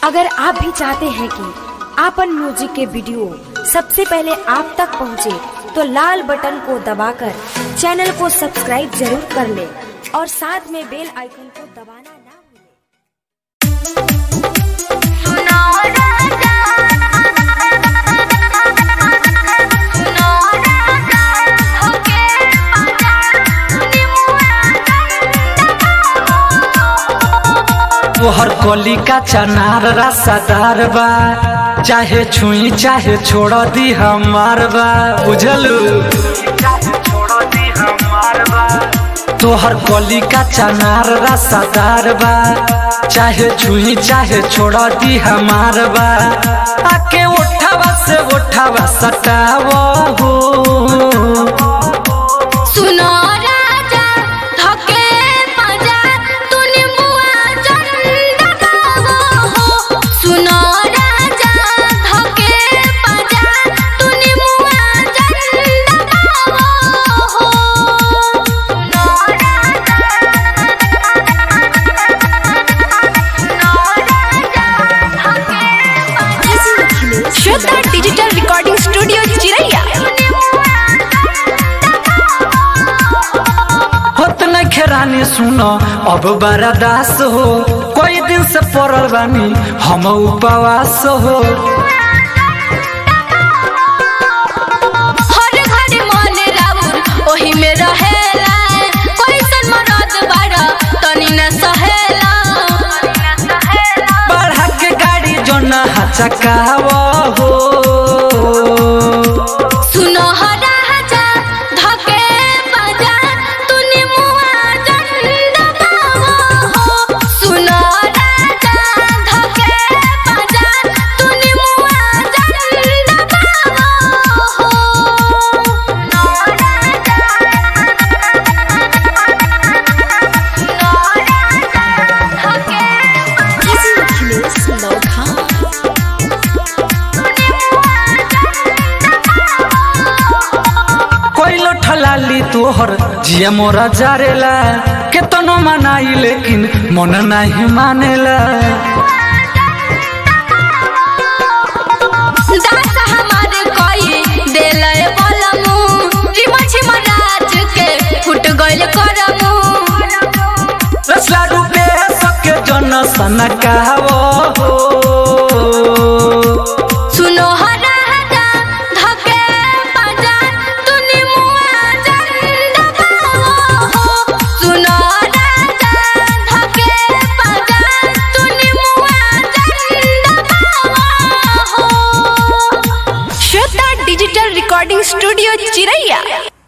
अगर आप भी चाहते हैं कि आपन म्यूजिक के वीडियो सबसे पहले आप तक पहुंचे, तो लाल बटन को दबाकर चैनल को सब्सक्राइब जरूर कर ले और साथ में बेल आइकन को दबाना ना भूलें। तोहर कली का चनार रसादार बा चाहे छुई चाहे छोड़ दी हमार बा बुझलू तोहर कली का चनार रसादार बा चाहे छुई चाहे छोड़ दी हमार बा आके उठावा से उठावा सटावा हो सुनो राजा धके पाजा तूने मुआ चंदा गावो हो सुनो राजा धके पाजा तूने मुआ चंदा गावो हो सुनो राजा श्वेता डिजिटल रिकॉर्डिंग स्टूडियो चिरैया होत न खेरानी सुनो अब बड़ा दास हो कोई दिन से पड़ल बानी हम उपवास हो हर घर मन राउर ओही में रहेला कोई सन मरद बाड़ा तनी न सहेला बढ़ा के गाड़ी जो न हचकाव हो सुनो हरा हजा धके बजा तूने मुआ चंदा गावो हो सुनो राजा धके बजा तूने मुआ चंदा गावो हो सुनो कोई ठलाली तोहर जिया मोरा जारेला केतनो मनाई लेकिन मन नहीं मानेला दास हमार कोई देले बलमु रिम झिम राज के फुट गइल करमु रसला रूपे सके जन सनकाव हो सुनो हरा हजा धके बजा तूने मुआ चंदा गावो हो सुनो राजा धके बजा तूने मुआ चंदा गावो हो श्वेता डिजिटल रिकॉर्डिंग स्टूडियो चिरैया